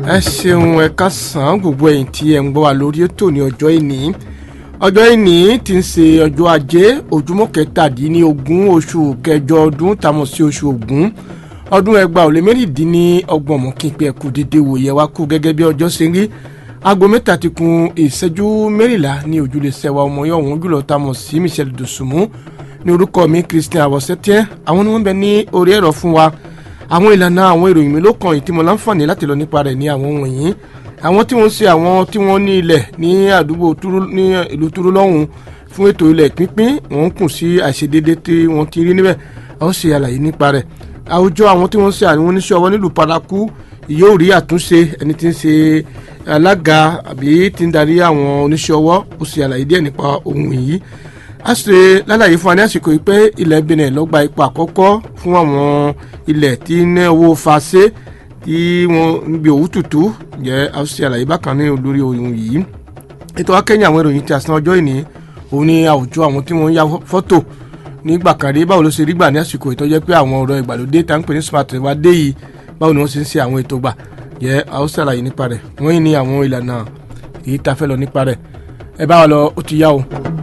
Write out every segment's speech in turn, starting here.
ẹ ṣeun ẹ káàsán gbogbo ẹ̀yin tí ẹ ń gbọ́ wa lórí ètò ní ọjọ́ ìní ọjọ́ ìní ti ń ṣe ọjọ́ ajé ojúmọ́ kẹtàdínlógún oṣù kẹjọ ọdún tàmọ̀ sí oṣù ògún ọdún ẹgbàá ò lé mẹ́rìndínlọ́gbọ̀n mọ́ kí n pe ẹ̀kú dédé wòye wa kú gẹ́gẹ́ bí ọjọ́ ṣe ń rí aago mẹ́ta ti kun ìṣẹ́jú mẹ́rìnlá ní ojúlé sẹ́wà ọmọ yẹn ọ̀hún jùlọ tàmọ̀ sí Michel Dosunmu ní orúkọ mi Christian Awosẹ́tẹ́ àwọn ni wọ́n bẹ ní orí ẹ̀rọ fún wa àwọn ìlànà àwọn ìròyìn mi ló kàn yìí tí mo láǹfààní láti lọ nípa rẹ̀ ní àwọn wọ̀nyí àwọn tí wọ́n ń ṣe àwọn tí wọ́n ní ilẹ̀ ní àdúgbò túrú ní ìlú túrú lọ́hùn fún ètò ilẹ̀ pínpín wọ́n ń kùn sí àìṣedédé tí wọ́n ti rí níbẹ̀ a ó ṣe àlàyé nípa rẹ̀ àwùjọ àwọn tí wọ́n ń ṣe àwọn oníṣẹ́ ọwọ́ nílùú paraku yóò rí àtúnṣe ẹni tí ń ṣe alága àbí tí ń darí àwọn oníṣẹ́ ọwọ́ ó ṣe àlàyé díẹ̀ nípa ohun yìí a ṣe lálàyé fún wa ní àsìkò yìí pé ilẹ̀ Benin ló gba ipò àkọ́kọ́ fún àwọn ilẹ̀ tí ní owó fàṣẹ tí wọ́n ń gbé òwú tutù jẹ́ a ṣe àlàyé bákan ní olórí ohun yìí ètò akẹ́yìn àwọn ìròyìn tí a san ọjọ́ ìní òun ni àwùjọ àwọn tí wọ́n ń ya fọ́tò nígbà kan rí báwo ló ṣe rí gbà ní àsìkò ìtọ́jẹ́ pé àwọn ọ̀rọ̀ ìgbàlódé tá ń pè ní smart wa dé yìí báwo ni wọ́n ṣe ń ṣe àwọn ètò gbà jẹ́ a ó ṣàlàyé nípa rẹ̀ wọ́n yìí ní àwọn ìlànà èyí tá a fẹ́ lọ nípa rẹ̀ ẹ bá wa lọ ó ti yá o.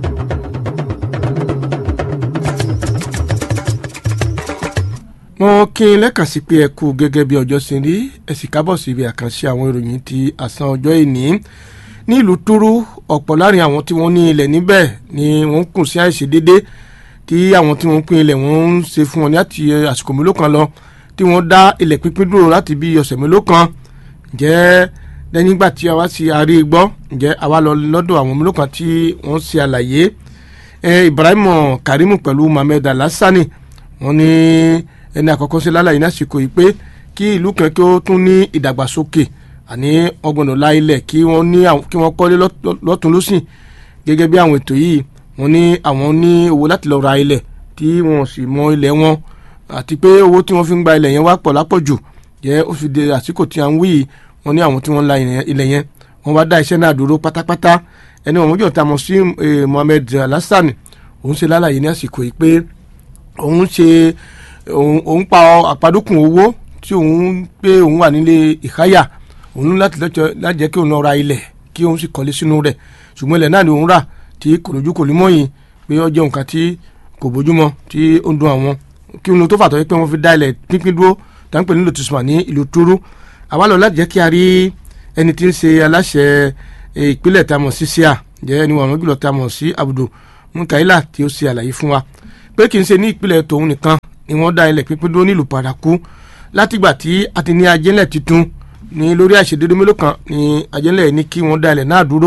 wọ́n kí n lẹ́kàn sí pé ẹ kú gẹ́gẹ́ bí ọjọ́ ṣe rí ẹ sì kábọ̀ sí ibi àkànṣe àwọn ìròyìn ti àsán ọjọ́ ìní ní ìlú túrú ọ̀pọ̀ láàrin àwọn tí wọ́n ní ilẹ̀ níbẹ̀ ni wọ́n ń kùn sí àìṣedédé tí àwọn tí wọ́n ń pín ilẹ̀ wọ́n ń ṣe fún wọn ní àti àsìkò mélòó kan lọ tí wọ́n dá ilẹ̀ pínpín dúró láti bí ọ̀sẹ̀ mélòó kan ǹjẹ́ lẹ́yìn ìgbà tí a wá sí àárí gbọ́ ǹjẹ́ a wá lọ lọ́dọ̀ àwọn mélòó kan tí wọ́n ṣe àlàyé Ibrahim Karimu pẹ̀lú Mohammed Alassani wọ́n ní ẹni àkọ́kọ́ sí lálàyé ní àsìkò yìí pé kí ìlú kan kí ó tún ní ìdàgbàsókè àní ọgbọ̀nà la ilẹ̀ kí wọ́n ní kí wọ́n kọ́lé lọ́tún lọ́sìn gẹ́gẹ́ bí àwọn ètò yìí wọ́n ní àwọn ní owó láti lọ ra ilẹ̀ tí wọ́n sì mọ ilẹ̀ wọn àti pé owó tí wọ́n fi ń gba ilẹ̀ yẹn wá pọ̀ lápọ̀jù jẹ́ ó fi de àsìkò tí a ń wí yìí wọ́n ní àwọn tí wọ́n ń la ilẹ̀ yẹn wọ́n wá dá iṣẹ́ náà dúró pátápátá ẹni wọ́n mọ́jọ́ ta mọ̀ sí Mohammed Alassani òun ṣe lálàyé ní àsìkò yìí pé òun ṣe òun pa àpadókùn owó tí òun pé òun wà nílé ìkáyà òun láti lájẹ́ kí òun lọ ra ilẹ̀ kí òun sì kọ́lé sínú rẹ̀ ṣùgbọ́n ilẹ̀ náà ni òun rà tí kò lójú kò ní mọ́yìn pé ó jẹ́ nǹkan tí kò bójúmọ́ tí ó ń dun àwọn kí òun tó fàtọ́ pé wọ́n fi dá ilẹ̀ pínpín dúró táǹpẹ̀ nílò tùsùmà ní ìlú túrú àwa lọ láti jẹ́ kí a rí ẹni tí ń ṣe aláṣẹ ìpínlẹ̀ tá a mọ̀ sí síà jẹ́ ẹni wọ̀n jùlọ tá a mọ̀ sí Abudu Mukaila tí ó ṣe àlàyé fún wa pé kì í ṣe ní ìpínlẹ̀ tòun nìkan ni wọ́n dá ilẹ̀ pínpín dúró nílùú paraku látìgbà tí a ti ní ajẹ́lẹ̀ tuntun ní lórí àìṣedédé mélòó kan ní ajẹ́lẹ̀ ní kí wọ́n dá ilẹ̀ náà dúró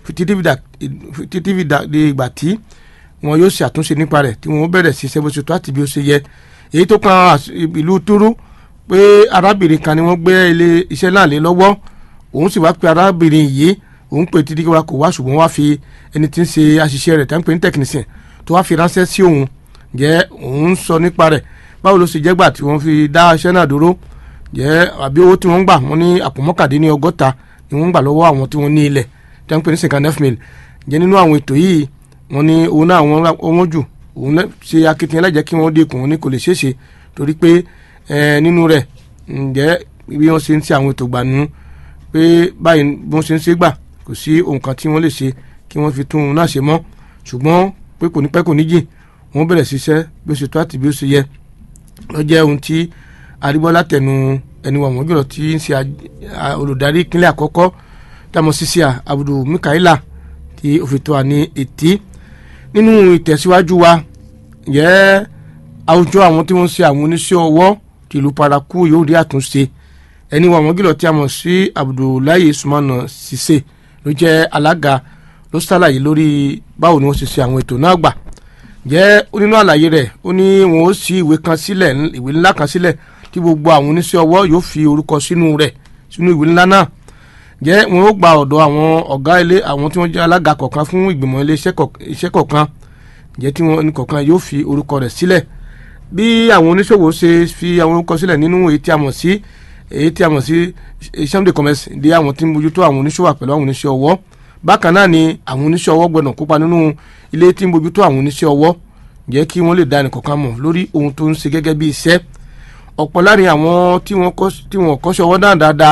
títí fi dé ìgbà tí wọn yóò ṣe àtúnṣe nípa rẹ̀ tí wọ́n bẹ̀rẹ̀ sí ṣẹ́bó ṣètò àti bí ó ṣe yẹ èyí tó kan ìlú túrú pé arábìnrin kan ni wọ́n gbé ilé iṣẹ́ náà lé lọ́wọ́ òun sì wá pé arábìnrin yìí òun pè títí wa kò wá ṣùgbọ́n wá fi ẹni tí ń ṣe àṣìṣe rẹ̀ tá ń pè ní technician tó wá fi ránṣẹ́ sí òun jẹ́ òun sọ nípa rẹ̀ báwo ló ṣe jẹ́ gbà tí wọ́n fi dá iṣẹ́ náà dúró jẹ́ àbí owó tí wọ́n ń gbà wọ́n ní àpò mọ́kàdínní ọgọ́ta ni wọ́n ń gbà lọ́wọ́ àwọn tí wọ́n ní ilẹ̀ tí wọ́n ń pè ní sinkan nef mill jẹ́ nínú àwọn ètò yìí wọ́n ní owó náà wọ́n jù òun ṣe akitiyan lájẹ́ kí wọ́n dínkù wọn ní kò lè ṣeé ṣe torí pé nínú rẹ̀ ǹjẹ́ bí wọ́n ṣe ń ṣe àwọn ètò gbà nù pé báyìí bí wọ́n ṣe ń ṣe gbà kò sí ohun kan tí wọ́n lè ṣe kí wọ́n fi tún un náà ṣe mọ́ ṣùgbọ́n pé kò ní pẹ́ kò ní jìn wọ́n bẹ̀rẹ̀ ṣiṣẹ́ bí ó ṣe tó àti bí ó ṣe yẹ lọ jẹ́ ohun tí arígbọ́lá tẹnu ẹni wọ̀n jùlọ tí ń ṣe olùdarí ìpínlẹ̀ àkọ́kọ́ táwọn ṣiṣẹ́ Abudu Mukaila tí ó fi tó wa ní etí nínú ìtẹ̀síwájú wa yẹ àwùjọ àwọn tí wọ́n ṣe àwọn oníṣẹ́ ọwọ́ tìlú paraku yóò rí àtúnṣe ẹni wọ̀n jùlọ tí a mọ̀ sí Abdullahi Sumana Sise ló jẹ́ alága ló ṣàlàyé lórí báwo ni wọ́n ṣe ṣe àwọn ètò náà gbà jẹ́ nínú àlàyé rẹ̀ ó ní wọn ó ṣí ìwé kan sílẹ̀ ìwé ńlá kan sílẹ̀ tí gbogbo àwọn oníṣẹ́ ọwọ́ yóò fi orúkọ sínú rẹ̀ sínú ìwé ńlá náà jẹ́ wọn ó gba ọ̀dọ̀ àwọn ọ̀gá ilé àwọn tí wọ́n jẹ́ alága kọ̀ọ̀kan fún ìgbìmọ̀ ilé iṣẹ́ kọ̀ọ̀kan jẹ́ tí wọ́n kọ̀ọ̀kan yóò fi orúkọ rẹ̀ sílẹ̀ bí àwọn oníṣòwò ṣe fi àwọn orúkọ sílẹ̀ nínú èyí tí a mọ̀ sí èyí tí a mọ̀ sí chambre de commerce di àwọn tí ń bójútó àwọn oníṣòwò pẹ̀lú àwọn oníṣẹ́ ọwọ́ bákan náà ni àwọn oníṣẹ́ ọwọ́ gbọ́dọ̀ kópa nínú ilé tí ń bójútó àwọn oníṣẹ́ ọwọ́ jẹ́ kí wọ́n lè dá ẹnìkọ̀ọ̀kan mọ̀ lórí ohun tó ń ṣe gẹ́gẹ́ bí iṣẹ́ ọ̀pọ̀ láàrin àwọn tí wọ́n kọ́ṣẹ́ ọwọ́ náà dáadáa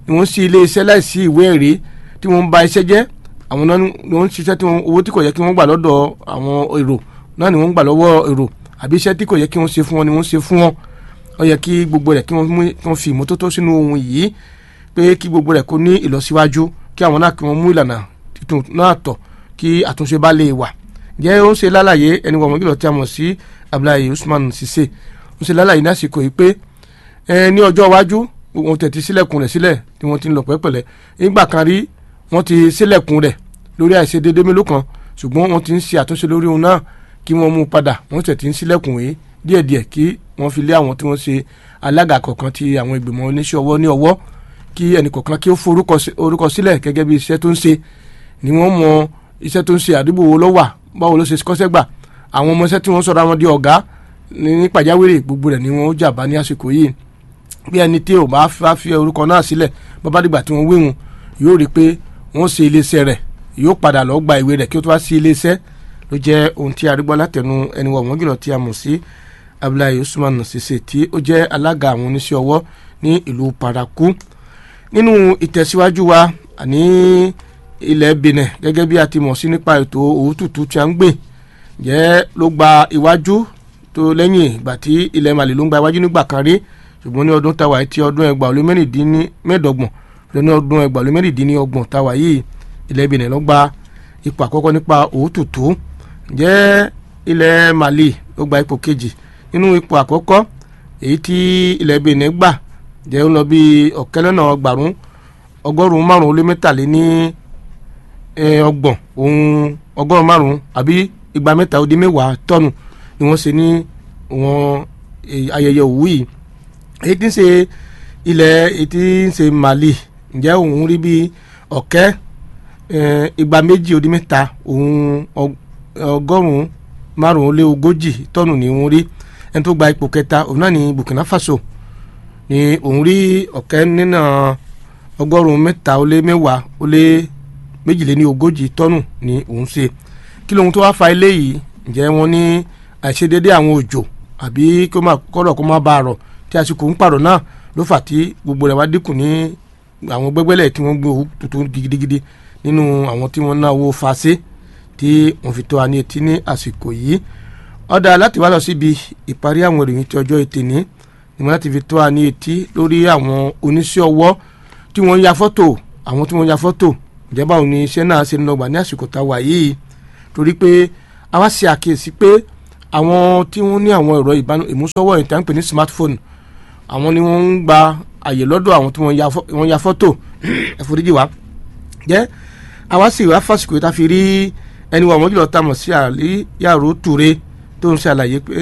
ni wọ́n sí ilé iṣẹ́ láìsí ìwé ẹ̀rí tí wọ́n ń ba iṣẹ́ jẹ́ àwọn náà ni wọ́n ń ṣiṣẹ́ tí wọ́n owó tí kò yẹ kí wọ́n gbà lọ́dọ̀ àwọn èrò náà ni wọ́n ń gbà lọ́wọ́ èrò àbí iṣẹ́ tí kò yẹ kí wọ́n ṣe fún wọn ni wọ́n ṣe fún wọn ó yẹ kí gbogbo rẹ̀ kí wọ́n mú kí wọ́n fi ìmọ́tótó sínú ohun yìí pé kí gbogbo rẹ̀ kó ní ìlọsíwájú kí àwọn náà kí wọ́n mú ìlànà tuntun náà tọ̀ kí àtúnṣe bá lè wà jẹ́ ó ń ṣe lálàyé ẹni wọ̀n mọ́gìlọ̀ tí a mọ̀ sí Abdullahi Usman Sise ó ń ṣe lálàyé ní àsìkò yìí pé ní ọjọ́ iwájú wọn tẹ̀tí sílẹ̀kùn rẹ̀ sílẹ̀ tí wọ́n ti ń lọ pẹ́pẹ́lẹ́ nígbà kan rí wọ́n ti sílẹ̀kùn rẹ̀ lórí àìṣedéédé mélòó kan ṣùgbọ́n wọ́n ti ń ṣe àtúnṣe lórí òun náà kí wọ́n mú padà wọ́n tẹ̀ ti ń sílẹ̀kùn yìí díẹ̀díẹ̀ kí wọ́n fi lé àwọn tí wọ́n ṣe alága kọ̀ọ̀kan ti àwọn ìgbìmọ̀ oníṣẹ́ ọwọ́ ní ọwọ́ kí ẹnì kọ̀ọ̀kan kí ó forúkọ sílẹ̀ gẹ́gẹ́ bí iṣẹ́ tó ń ṣe ni wọ́n mọ iṣẹ́ tó ń ṣe àdúgbò wo ló wà báwo ló ṣe kọ́ṣẹ́ gbà àwọn ọmọọṣẹ́ tí wọ́n sọ̀rọ̀ àwọn di ọ̀gá ní pàjáwìrì gbogbo rẹ̀ ni wọ́n jàbá ní àsìkò yìí bí ẹni tí ò bá fà fi orúkọ náà sílẹ̀ bàbá dìgbà tí wọ́n wéhun yóò rí i pé wọ́n ṣe iléeṣẹ́ rẹ̀ yóò padà lọ gba ìwé rẹ̀ kí ó tó wá sí iléeṣẹ́ ló jẹ́ ohun tí a rí gbọ́ látẹnu ẹni wọ̀ wọ́n jùlọ tí a mọ̀ sí Abdullahi Usman Sise tí ó jẹ́ alága àwọn oníṣẹ́ ọwọ́ ní ìlú Paraku nínú ìtẹ̀síwájú wa àní ilẹ̀ Benin gẹ́gẹ́ bí a ti mọ̀ sí nípa ètò òwútútù tí a ń gbìn jẹ́ ló gba iwájú tó lẹ́yìn ìgbà tí ilẹ̀ Mali ló ń gba iwájú nígbà kan rí ṣùgbọ́n ní ọdún táwa ti ọdún ẹgbàá olú mẹ́rìndínlẹ́ẹ̀dọ́gbọ̀n lọ́nà ọdún ẹgbàá olú mẹ́rìndínlọ́gbọ̀n táwa yìí ilẹ̀ Benin ló gba ipò àkọ́kọ́ nípa òwútútù jẹ́ ilẹ̀ Mali ló gba ipò kejì nínú ipò àkọ́kọ́ èyí tí ilẹ̀ Benin gbà jẹ́ ń lọ bí ọ̀kẹ́lẹ́nà ọgbàrún ọgọ́rùn-ún márùn-ún lé mẹ́tàléní ọgbọ̀n ohun ọgọ́rùn-ún márùn-ún àbí igba mẹ́ta ó dín mẹ́wàá tọ́nù ni wọ́n ṣe ní wọn ayẹyẹ òwú yìí èyí tí ń ṣe ilẹ̀ èyí tí ń ṣe Mali ǹjẹ́ òun rí bí ọ̀kẹ́ igba méjì ó dín mẹ́ta ohun ọgọ́rùn-ún márùn-ún lé ogójì tọ́nù ni òun rí ẹni tó gba ipò kẹta òun náà ní Burkina Faso ni òun rí ọ̀kẹ́ nínà ọgọ́rùn-ún mẹ́ta ó lé mẹ́wàá ó lé méjìléní ogójì tọ́nù ni òun ṣe kí lóhun tó wá fa eléyìí ǹjẹ́ wọ́n ní àìṣedédé àwọn òjò àbí kó má kọ́rọ̀ kó má bá a rọ̀ tí àsìkò ń pàrọ̀ náà ló fà tí gbogbo rẹ̀ wá dínkù ní àwọn gbẹ́gbẹ́lẹ̀ tí wọ́n gbé owó tuntun gidigidi nínú àwọn tí wọ́n ná owó fa sí tí wọ́n fi tó wa ní etí ní àsìkò yìí ọ̀dà láti wá lọ síbi ìparí àwọn ìròyìn tí ọjọ́ ètè ní ìmọ̀ láti fi tó wa ní etí lórí àwọn oníṣẹ́ ọwọ́ tí wọ́n ya fọ́tò àwọn tí wọ́n ya fọ́tò ìjọba òun ni iṣẹ́ náà ṣe ń lọ́gbà ní àsìkò tá a wà yìí torí pé a wá ṣe àkíyèsí pé àwọn tí wọ́n ní àwọn ẹ̀rọ ìmúsọ́wọ́ ìta ń pè ní smartphone àwọn ni wọ́n ń gba àyè lọ́dọ̀ àwọn tí wọ́n ya fọ́tò ẹ̀fọ́díjì wa jẹ́ a wá sì wá fásitì tá a fi rí ẹni wà wọ́n jùlọ tá a mọ̀ sí àlí yàrá Toure tó ń ṣàlàyé pé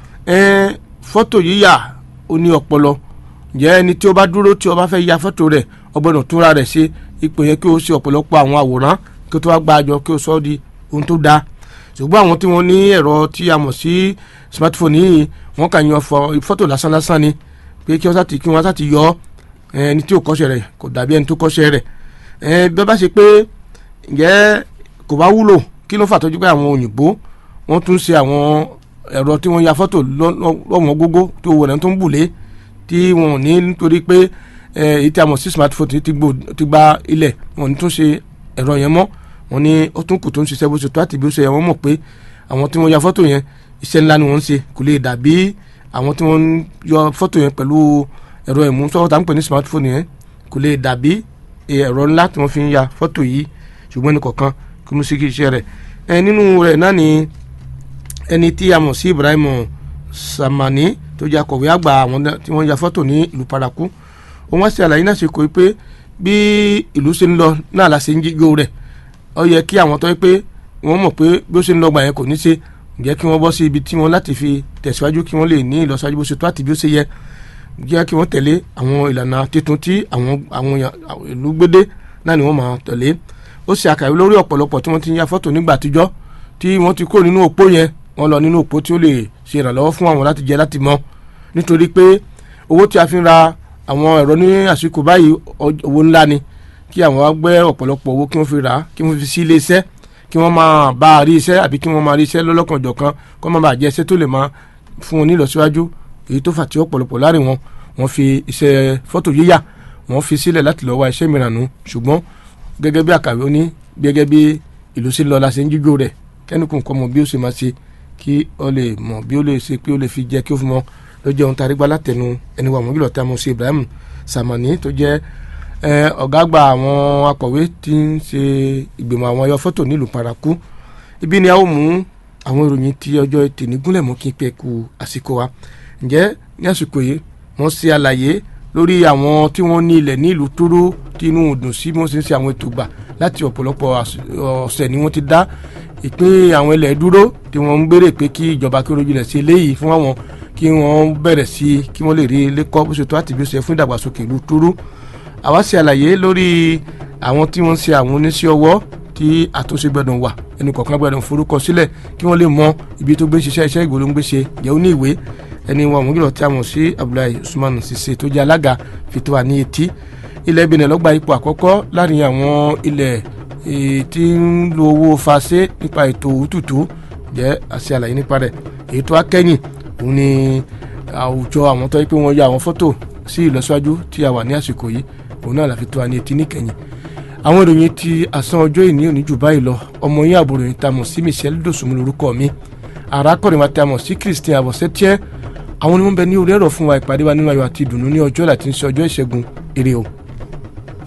fọ́tò yíyà ó ní ọpọlọ jẹ́ ẹni tí ó bá dúró tí ó bá fẹ́ ya fọ́tò rẹ̀ ó gbọ́dọ̀ túnra rẹ̀ ṣe ipò yẹn kí o ṣe ọ̀pọ̀lọpọ̀ àwọn àwòrán kí o tó wá gba àjọ kí o sọ ọ́ di ohun tó dáa ṣùgbọ́n àwọn tí wọ́n ní ẹ̀rọ tí a mọ̀ sí smartphone yìí wọ́n kàn yan fọ́tò lásán lásán ni pé kí wọ́n sá ti kí wọ́n sá ti yọ ẹni tí ò kọ́ṣẹ́ rẹ̀ kò dàbí ẹni tó kọ́ṣẹ́ rẹ̀ bẹ́ẹ̀ bá ṣe pé ǹjẹ́ kò bá wúlò kí ló fà tọ́jú pé àwọn òyìnbó wọ́n tún ṣe àwọn ẹ̀rọ tí wọ́n ya fọ́tò lọ́wọ́n gógó tó wọ̀ náà tó ń bùlé tí wọn ò ní nítorí pé èyí tí a mọ̀ sí smartphone ti gba ilẹ̀ wọn ò ní tún ṣe ẹ̀rọ yẹn mọ́ wọn ní ó tún kù tó ń ṣiṣẹ́ bó ṣe tó àti bí ó ṣe yẹ wọ́n mọ̀ pé àwọn tí wọ́n ya fọ́tò yẹn iṣẹ́ ńlá ni wọ́n ń ṣe kò lè dàbí àwọn tí wọ́n yọ fọ́tò yẹn pẹ̀lú ẹ̀rọ ìmúsọ́wọ́ tá à ń pè ní smartphone yẹn kò lè dàbí ẹ̀rọ ńlá tí wọ́n fi ń ya fọ́tò yìí ṣùgbọ́n ní kọ̀ọ̀kan kí mo sì kí iṣẹ́ rẹ̀ ẹ nínú rẹ̀ náà ni ẹni tí a mọ̀ sí Ibrahim Samani tó jẹ́ akọ̀wé àgbà àwọn tí wọ́n ya fọ́tò ní ìlú Paraku òun wá sí àlàyé náà ṣe kò pé bí ìlú ṣe ń lọ náà la ṣe ń jíjó rẹ̀ ó yẹ kí àwọn tó yẹ pé wọ́n mọ̀ pé bí ó ṣe ń lọ gbà yẹn kò ní ṣe jẹ́ kí wọ́n bọ́ sí ibi tí wọ́n láti fi tẹ̀síwájú kí wọ́n lè ní ìlọsíwájú bó ṣe tó àti bí ó ṣe yẹ jẹ́ kí wọ́n tẹ̀lé àwọn ìlànà tuntun tí àwọn àwọn ìlú gbédé náà ni wọ́n máa tẹ̀lé ó ṣe àkàwé lórí ọ̀pọ̀lọpọ̀ tí wọ́n ti ń ya fọ́tò nígbà àtijọ́ tí wọ́n ti kó nínú òpó yẹn wọ́n lọ nínú òpó tí ó lè ṣe ìrànlọ́wọ́ fún àwọn láti jẹ láti mọ̀ nítorí pé owó tí a fi ń ra àwọn ẹ̀rọ ní àsìkò báyìí owó ńlá ni kí àwọn wá gbé ọ̀pọ̀lọpọ̀ owó kí wọ́n fi rà á kí wọ́n fi sí ilé iṣẹ́ kí wọ́n máa bá a rí iṣẹ́ àbí kí wọ́n máa rí iṣẹ́ lọ́lọ́kanjọ̀kan kó má bàa jẹ́ iṣẹ́ tó lè máa fún wọn ní ìlọsíwájú èyí tó fà tí ọ̀pọ̀lọpọ̀ láàrin wọn wọ́n fi iṣẹ́ fọ́tò yíyà wọ́n fi sílẹ̀ láti lọ́ọ́ wá iṣẹ́ mìíràn nù ṣùgbọ́n gẹ́gẹ́ bí àkàwé ó ní gẹ́gẹ́ bí ìlú sí lọ́la ṣe ń jíjó rẹ̀ kẹ́nìkùn kọ́ mọ bí ó ṣe máa ṣe kí ó lè mọ̀ bí ó lè ṣe pé ó lè fi jẹ́ kí ó fi mọ́ ló jẹ́ ohun tá a rí gbá látẹnu ẹni wà mọ́gìlọ̀ tá a mọ̀ sí Ibrahim Samani tó jẹ́ ọ̀gá àgbà àwọn akọ̀wé tí ń ṣe ìgbìmọ̀ àwọn ayọ̀ fọ́tò nílùú Paraku ibi ni a ó mú àwọn ìròyìn tí ọjọ́ ètò nígúnlẹ̀ mú kí n pẹ́ ku àsìkò wa ǹjẹ́ ní àsìkò yìí wọ́n ṣe àlàyé lórí àwọn tí wọ́n ní ilẹ̀ ní ìlú Tóró tí inú dùn sí bí wọ́n ṣe ń ṣe àwọn ètò gbà láti ọ̀pọ̀lọpọ̀ ọ̀sẹ̀ ni wọ́n ti dá ìpín àwọn ilẹ̀ dúró tí wọ́n ń gbére pé kí ìjọba kí orójú lẹ̀ ṣe eléyìí fún àwọn kí wọ́n bẹ̀rẹ̀ sí kí wọ́n lè rí ilé kọ́ bó ṣe tó àti bí ó ṣe fún ìdàgbàsókè ìlú Tóró àwa ṣe àlàyé lórí àwọn tí wọ́n ń ṣe àwọn oníṣẹ́ ọwọ́ tí àtúnṣe gbọ́dọ̀ wà ẹnì kọ̀ọ̀kan gbọ́dọ̀ forúkọ sílẹ̀ kí wọ́n lè mọ ibi tó gbé ṣiṣẹ́ iṣẹ́ ìgbòho ń gbé ṣe jẹ́ ó ní ìwé ẹni wọn mú kìlọ̀ tí a mọ̀ sí Abdullahi Usman Sise tó jẹ́ alága fìtò wà ní etí ilẹ̀ Benin ló gba ipò àkọ́kọ́ láàrin àwọn ilẹ̀ tí ń lo owó fàṣẹ nípa ètò òtútù jẹ́ àṣẹ àlàyé nípa rẹ̀ èyí tó akẹ́yìn òun ni àwùjọ àwọn tó yẹ pé wọ́n ya àwọn fọ́tò sí ìlọsíwájú tí a wà ní àsìkò yìí òun náà la fi tó wa ní etí níkẹyìn àwọn ìròyìn ti àsán ọjọ́ ìní òní jù báyìí lọ ọmọ yín àbúrò yìí ta mọ̀ sí Michelle Dosunmu lórúkọ mi arákùnrin wa ta mọ̀ sí Christian Abọ̀sẹ́tíẹ́ àwọn ni wọ́n bẹ ní orí ẹ̀rọ fún wa ìpàdé wa nínú ayọ̀ àti ìdùnnú ní ọjọ́ láti ń ṣe ọjọ́ ìṣẹ́gun ire o.